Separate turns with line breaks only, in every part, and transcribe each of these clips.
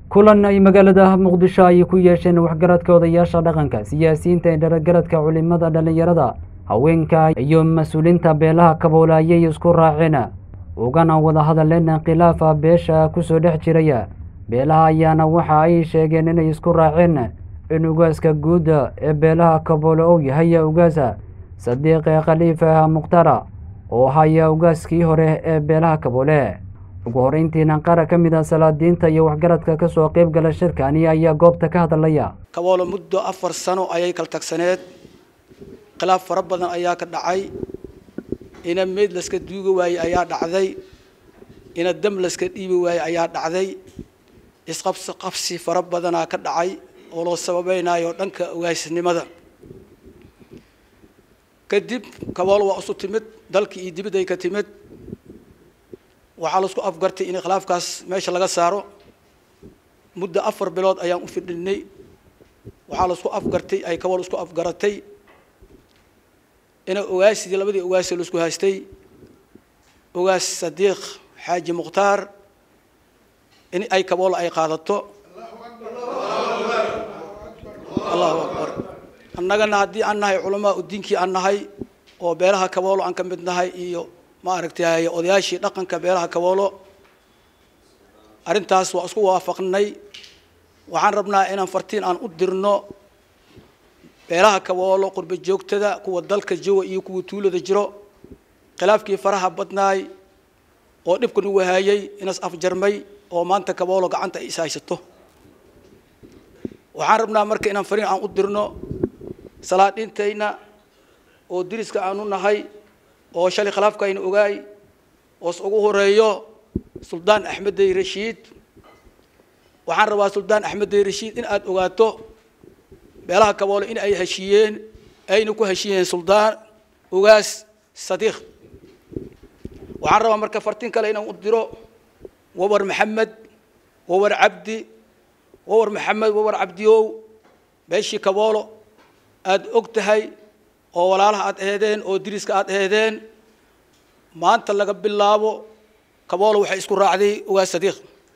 kulan ay magaalada muqdisho ay ku yeesheen waxgaradka odayaasha dhaqanka siyaasiyiinta ee dhalagaradka culimada dhallinyarada haweenka iyo mas-uuliinta beelaha kaboole ayay isku raaceen ugana wada hadleen khilaafa beesha kusoo dhex jiraya beelaha ayaana waxa ay sheegeen inay isku raaceen in ugaaska guud ee beelaha kaboole uu yahay ugaasa sadiiqe khaliifa mukhtara oo haya ugaaskii hore ee beelaha kaboole ugu horeyntiina qaar ka mid a salaadiinta iyo waxgaradka ka soo qayb gala shirkani ayaa goobta ka hadlaya
kaboolo muddo afar sano ayay kala tagsaneed khilaaf fara badan ayaa ka dhacay ina meyd laska duugi waayey ayaa dhacday ina dam laska dhiibi waayey ayaa dhacday isqabsi qabsi fara badanaa ka dhacay oo loo sababaynayo dhanka ogaasnimada kadib kaboolo waa isu timid dalkii iyo dibadday ka timid waxaa laisku afgartay in khilaafkaas meesha laga saaro muddo afar bilood ayaan u fidhinay waxaa laisku afgartay ay kabool isku afgaratay ina ogaasidii labadii ogaasi laisku haystay ogaas sadiiq xaaji mukhtaar in ay kabool ay qaadato allahu akbar annagana haddii aan nahay culamaa u diinkii aan nahay oo beelaha kaboolo aan ka mid nahay iyo maaragtay odayaashii dhaqanka beelaha kaboolo arrintaas waa isku waafaqnay waxaan rabnaa inaan fartiin aan u dirno beelaha kaboolo qurba joogtada kuwa dalka joga iyo kuwa tuulada jiro khilaafkii faraha badnaay oo dhibka nagu haayay inas afjarmay oo maanta kaboolo gacanta ay ishaysato waxaan rabnaa marka inaan fariin aan u dirno salaadhintayna oo diriska aanu nahay oo shalay khilaafka ayna ogaay oos ugu horeeyo suldaan axmeddey rashiid waxaan rabaa suldaan axmeddey rashiid in aada ogaato beelaha kaboole in ay heshiiyeen ayna ku heshiiyeen suldaan ogaas sadiiq waxaan rabaa marka fartin kale inaan u diro wawar maxamed wawar cabdi wawar maxamed wawar cabdiow beeshii kaboolo aada og tahay oo walaalaha aada eedeen oo diriska aada eedeen maanta laga bilaabo kaboolo waxay isku raacday ogaas sadiiq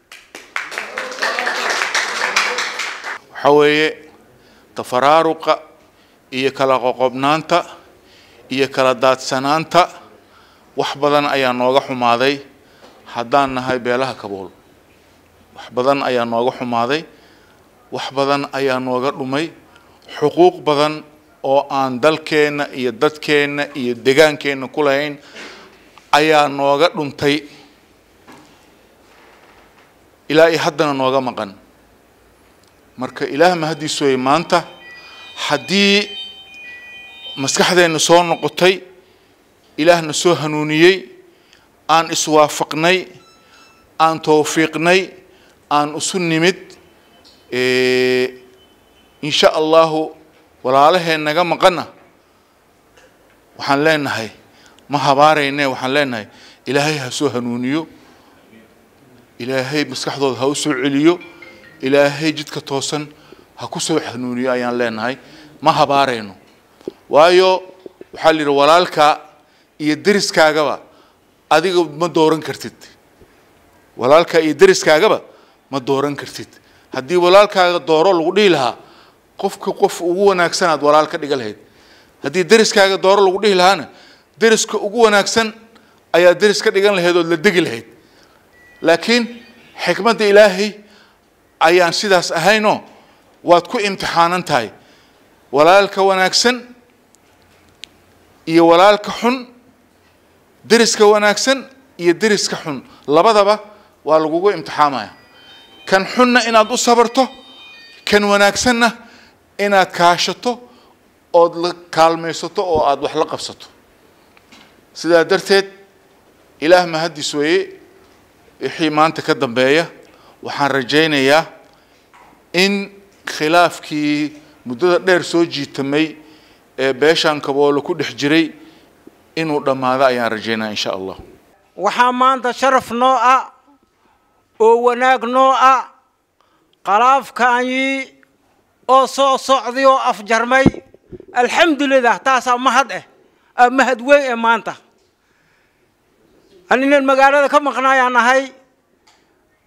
waxaa weeye tafaraaruqa iyo kala qoqobnaanta iyo kala daadsanaanta wax badan ayaa nooga xumaaday haddaan nahay beelaha kabool wax badan ayaa nooga xumaaday wax badan ayaa nooga dhumay xuquuq badan oo aan dalkeenna iyo dadkeenna iyo degaankeenna ku lahayn ayaa nooga dhuntay ilaa iyo haddana nooga maqan marka ilaah mahaddiis weeye maanta haddii maskaxdeenna soo noqotay ilaahna soo hanuuniyey aan iswaafaqnay aan towfiiqnay aan isu nimid insha allahu walaalaheen naga maqana waxaan leenahay ma habaarayne waxaan leenahay ilaahay ha soo hanuuniyo ilaahay maskaxdooda ha u soo celiyo ilaahay jidka toosan ha ku soo hanuuniyo ayaan leenahay ma habaarayno waayo waxaa la yidhi walaalkaa iyo deriskaagaba adiga ma dooran kartid walaalkaa iyo deriskaagaba ma dooran kartid haddii walaalkaaga dooro lagu dhihi lahaa qofka qof ugu wanaagsan aad walaal ka dhiga lahayd haddii deriskaaga dooro lagu dhihi lahaana deriska ugu wanaagsan ayaa deris ka dhigan lahayd ood la degi lahayd laakiin xikmadda ilaahay ayaan sidaas ahaynoo waad ku imtixaanan tahay walaalka wanaagsan iyo walaalka xun deriska wanaagsan iyo deriska xun labadaba waa lagugu imtixaamaya kan xunna inaad u sabarto kan wanaagsanna inaad kaashato ood la kaalmaysato oo aada wax la qabsato sidaa darteed ilaah mahaddiis weeye wixii maanta ka dambeeya waxaan rajaynayaa in khilaafkii muddada dheer soo jiitamay ee beeshaan kaboolo ku dhex jiray inuu dhammaado ayaan rajaynaya insha allah
waxaa maanta sharaf noo ah oo wanaag noo ah khalaafkaanyii oo soo socday oo afjarmay alxamdulilah taasaa mahad eh aa mahad weyn ee maanta aninan magaalada ka maqnaayaan nahay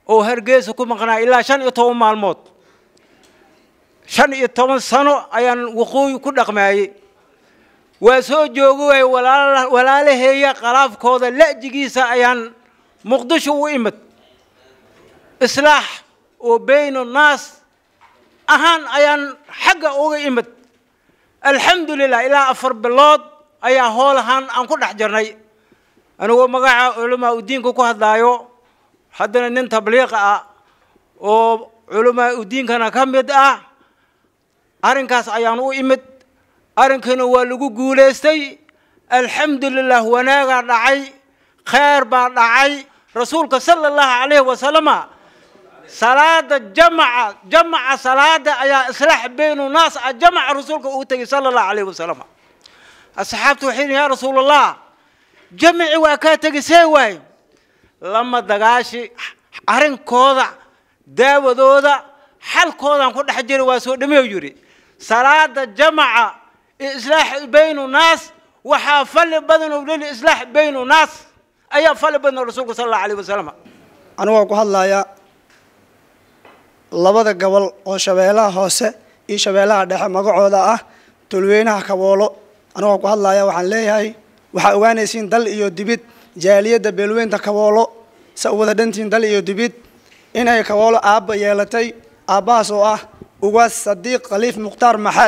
oo hargeysa ku maqnaa ilaa shan iyo toban maalmood shan iyo toban sano ayaan waqooyi ku dhaqmaayey waa soo joogi waayey walaala walaalaheeya qalaafkooda la'jigiisa ayaan muqdisho u imid islaax oo bayno naas ahaan ayaan xagga uga imid alxamdulilah ilaa afar bilood ayaa hool ahaan aan ku dhex jirnay anigoo magaca culamaa udiinka ku hadlaayo haddana nin tabliiqa ah oo culamaa udiinkana ka mid ah arrinkaas ayaan u imid arrinkiina waa lagu guulaystay alxamdulilah wanaagaa dhacay khayr baa dhacay rasuulka sala allahu calayhi wasalama salaada jamaca jamaca salaada ayaa islaax baynu naas ah jamaca rasuulka uu tegay sala allahu calayhi wasalam asxaabtu waxay yihin yaa rasuulallah jamaci waa kaa tegi see waay lama dagaashi arrinkooda daawadooda xalkoodaan ku dhex jira waa soo dhameeyu yidhi salaada jamaca iyo islaax baynu naas waxaa fali badan oo lili islaax baynu naas ayaa fali badan oo rasuulka sala allahu calayhi wasalam
anigoo ku hadlaaya labada gobol oo shabeellaha hoose iyo shabeellaha dhexe magacooda ah tulweynaha kaboolo anigoo ku hadlaaya waxaan leeyahay waxaa ogaanaysiin dal iyo dibid jaaliyadda beelweynta kaboolo sa u wada dhantiin dal iyo dibid inay kaboolo aabba yeelatay aabbahaas oo ah ugaas sadiiq khaliif mukhtaar maxaad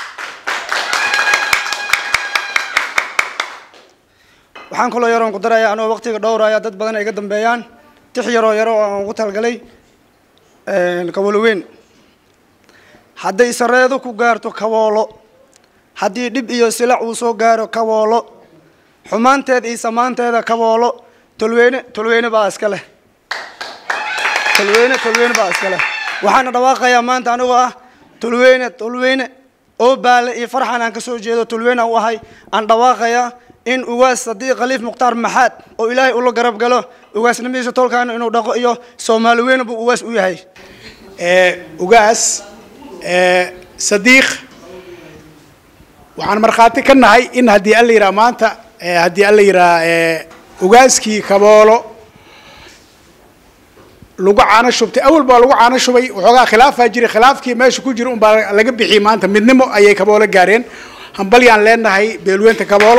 waxaan kaloo yaroon ku daraya anoo waqtiga dhowraya dad badan ay iga dambeeyaan tix yaroo yaro oo aan ugu talgalay kaboolo weyn hadday sareedo ku gaarto kaboolo haddii dhib iyo silac uu soo gaaro kaboolo xumaanteeda iyo samaanteeda kaboolo tolweyne tolweyne baa iska leh tolweyne tolweyne baa iska leh waxaana dhawaaqayaa maanta anigoo ah tolweyne tolweyne oo baale iyo farxan aan ka soo jeedo tolweyne aan u ahay aan dhawaaqayaa in ugaas sadiiq khaliif mukhtaar maxaad oo ilaahay ula garab galo ugaasnimadiisa tolkaana inuu dhaqo iyo soomaali weyne buu ugaas u yahay
ugaas sadiiq waxaan markhaati ka nahay in haddii alla yidhaha maanta haddii alla yidhaha ugaaskii kaboolo lagu caano shubtay awal baa lagu caano shubay waxoogaa khilaafaa jiray khilaafkii meesha ku jira unbaa laga bixiyey maanta midnimo ayay kaboolo gaareen hambalyaan leenahay beelweynta kaboolo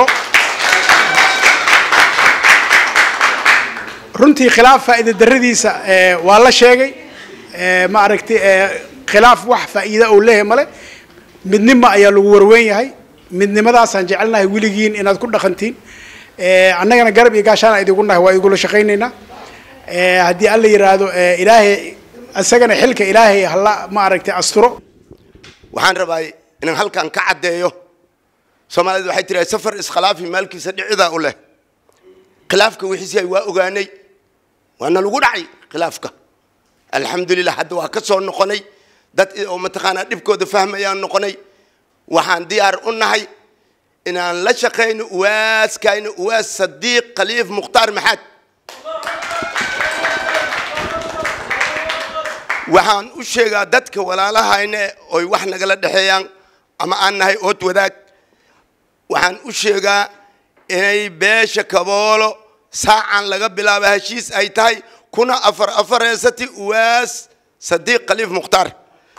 runtii khilaaf faa'iida daradiisa waa la sheegay ma aragtay khilaaf wax faa'iida uu leeyahay male midnimo ayaa lagu warweyn yahay midnimadaasaan jecelnahay weligiin inaad ku dhaqantiin annagana garab iyo gaashaana idigu nahay waa igula shaqaynaynaa haddii alla yidhaahdo ilaahay isagana xilka ilaahay hala ma aragtay asturo
waxaan rabaa inaan halkan ka caddeeyo soomaalidu waxay tirahay safar iskhilaafi maalkiisa dhicidaa u leh khilaafka wixiisi waa ogaanay waana lagu dhacay khilaafka alxamdulilah hadda waa ka soo noqonay dad oo mataqaanaa dhibkooda fahmayaan noqonay waxaan diyaar u nahay inaan la shaqayno uwaaskayno uwaas sadiiq khaliif mukhtaar maxaad waxaan u sheegaa dadka walaalahayne oy wax nagala dhexeeyaan ama aan nahay ood wadaag waxaan u sheegaa inay beesha kaboolo saacan laga bilaabo heshiis ay tahay kuna afar afareysati uwaas sadiiq khaliif mukhtaar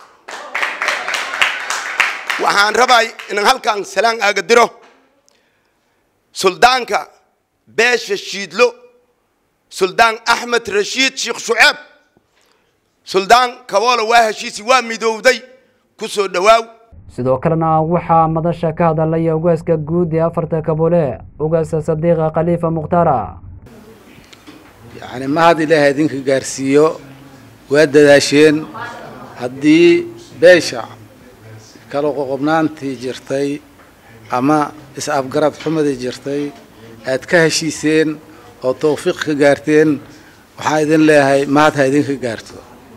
waxaan rabay inaan halkan salaan aaga diro suldaanka beesha shiidlo suldaan axmed rashiid sheekh shuceeb suldaan kaboolo waa heshiisi waa midowday ku soo dhowaaw
sidoo kalena waxaa madasha ka hadalaya ugaaska guud ee afarta kaboole ugaasa sadiiqa khaliifa mukhtaara
yacni mahad ilaahay idinka gaarsiiyo waa dadaasheen haddii beesha kala qoqobnaantii jirtay ama is-afgarad xumadii jirtay aad ka heshiiseen oo tawfiiq ka gaarteen waxaan idin leeyahay mahad ha idinka gaarto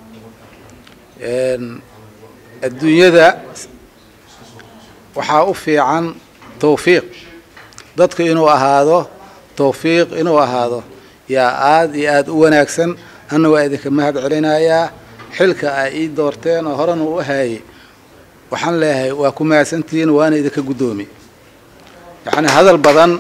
adduunyada waxaa u fiican tawfiiq dadku inuu ahaado tawfiiq inuu ahaado yaa aada iyo aada u wanaagsan anna waa idinka mahad celinayaa xilka ay ii doorteen oo horena u haayay waxaan leeyahay waa ku mahadsantihiin waana idinka guddoomi yacni hadal badan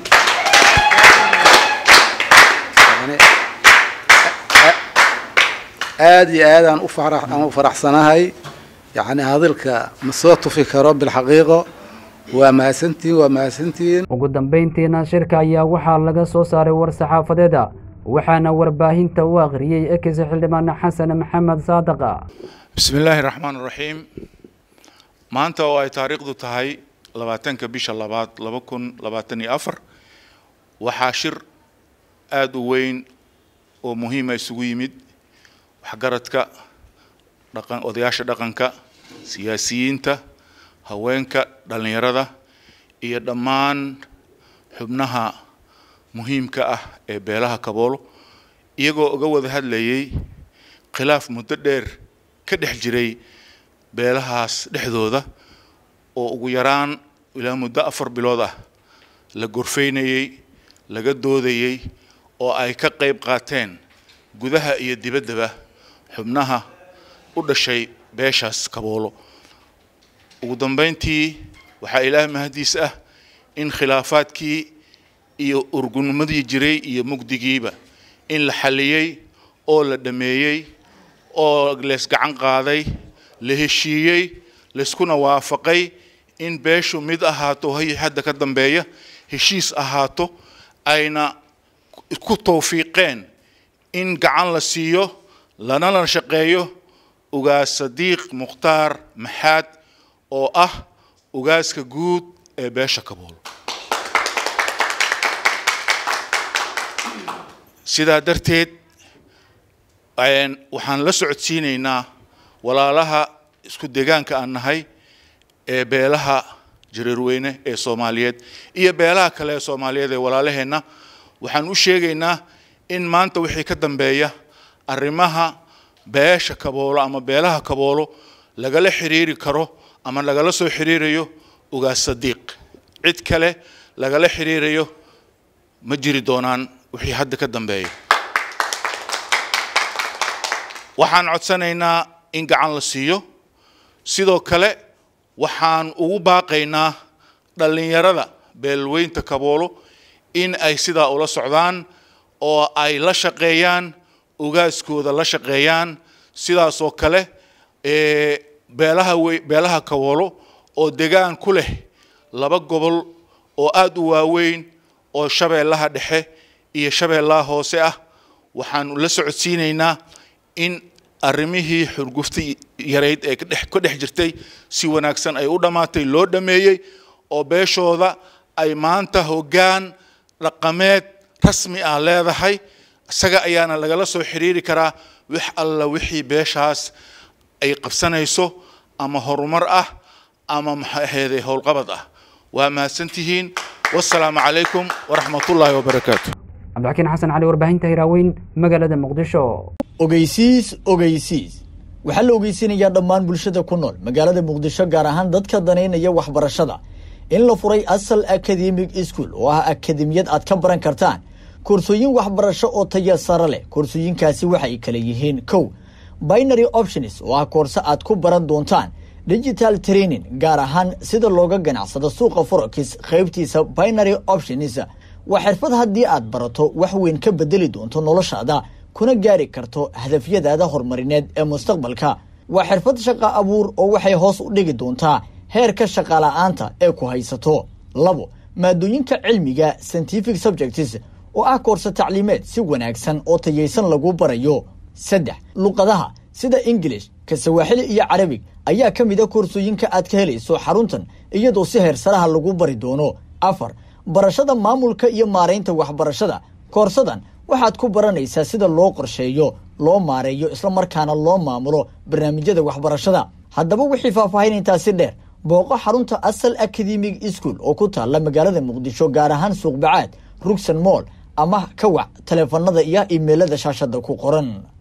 aada iyo aad aan u fara aan u faraxsanahay yacni hadalka ma soo tufi karo bilxaqiiqo waa mahadsantihiin waa mahadsantihiin
ugu dambayntiina shirka ayaa waxaa laga soo saaray war saxaafadeeda waxaana warbaahinta u akhriyey ekis xildhibaan xasan maxamed saadaqa
bismi illaahi raxmaan raxiim maanta oo ay taariikhdu tahay labaatanka bisha labaad laba kun labaatan iyo afar waxaa shir aada u weyn oo muhiima isugu yimid waxgaradka dhaqan odayaasha dhaqanka siyaasiyiinta haweenka dhallinyarada iyo dhammaan xubnaha muhiimka ah ee beelaha kaboolo iyagoo uga wada hadlayay khilaaf muddo dheer ka dhex jiray beelahaas dhexdooda oo ugu yaraan ilaa muddo afar bilood ah la gorfaynayey laga doodayey oo ay ka qayb qaateen gudaha iyo dibaddaba xubnaha u dhashay beeshaas kaboolo ugu dambayntii waxaa ilaah mahadiis ah in khilaafaadkii iyo urgunnimadii jiray iyo mugdigiiba in la xalliyey oo la dhameeyey oo lees gacan qaaday la heshiiyey layskuna waafaqay in beeshu mid ahaato hay hadda ka dambeeya heshiis ahaato ayna ku tawfiiqeen in gacan la siiyo lana la shaqeeyo ugaas sadiiq mukhtaar maxaad oo ah ugaaska guud ee beesha kabool sidaa darteed waxaan la socodsiinaynaa walaalaha isku degaanka aan nahay ee beelaha jareerweyne ee soomaaliyeed iyo beelaha kale ee soomaaliyeed ee walaalaheenna waxaan u sheegaynaa in maanta wixii ka dambeeya arrimaha beesha kaboolo ama beelaha kaboolo lagala xiriiri karo ama lagala soo xiriirayo ugaas sadiiq cid kale lagala xiriirayo ma jiri doonaan wixii hadda ka dambeeya waxaan codsanaynaa in gacan la siiyo sidoo kale waxaan ugu baaqaynaa dhallinyarada beelweynta kaboolo in ay sidaa ula socdaan oo ay la shaqeeyaan ugaaskooda la shaqeeyaan sidaasoo kale beelaha wey beelaha kaboolo oo degaan ku leh laba gobol oo aada u waaweyn oo shabeellaha dhexe iyo shabeellaha hoose ah waxaan la socodsiinaynaa in arrimihii xurgufti yarayd ee kadhex ka dhex jirtay si wanaagsan ay u dhammaatay loo dhameeyey oo beeshooda ay maanta hoggaan dhaqameed rasmi ah leedahay isaga ayaana lagala soo xiriiri karaa wix alla wixii beeshaas ay qabsanayso ama horumar ah ama maxay aheeday howlqabad ah waa mahadsantihiin wasalaamu calaykum waraxmatullaahi wabarakaatu
cabdixakiin xasan cali warbaahinta hiraaweyn magaalada muqdisho
ogeysiis ogeysiis waxaa la ogeysinayaa dhammaan bulshada ku nool magaalada muqdisho gaar ahaan dadka danaynaya waxbarashada in la furay asal academic school oo ah akademiyad aad ka baran kartaan koorsooyin waxbarasho oo taya sare leh koorsooyinkaasi waxay kala yihiin kow binary options oo ah koorse aad ku baran doontaan digital training gaar ahaan sida looga ganacsado suuqa forex qaybtiisa binary options waa xirfad haddii aad barato wax weyn ka bedeli doonto noloshaada kuna gaari karto hadafyadaada horumarineed ee mustaqbalka waa xirfad shaqa abuur oo waxay hoos u dhigi doontaa heerka shaqala-aanta ee ku haysato labo maadooyinka cilmiga scientific subjects oo ah koorse tacliimeed si wanaagsan oo tayaysan lagu barayo saddex luqadaha sida ingilish ka sawaaxili iyo carabig ayaa ka mid a koorsooyinka aad ka helayso xaruntan iyadoo si heersaraha lagu bari doono afar barashada maamulka iyo maaraynta waxbarashada koorsadan waxaad ku baranaysaa sida loo qorsheeyo loo maareeyo islamarkaana loo maamulo barnaamijyada waxbarashada haddaba wixii faahfaahin intaasi dheer booqo xarunta asal academic school oo ku taalla magaalada muqdisho gaar ahaan suuqbacaad rugsan moll ama ka wac taleefanada iyo imeilada shaashada ku qoran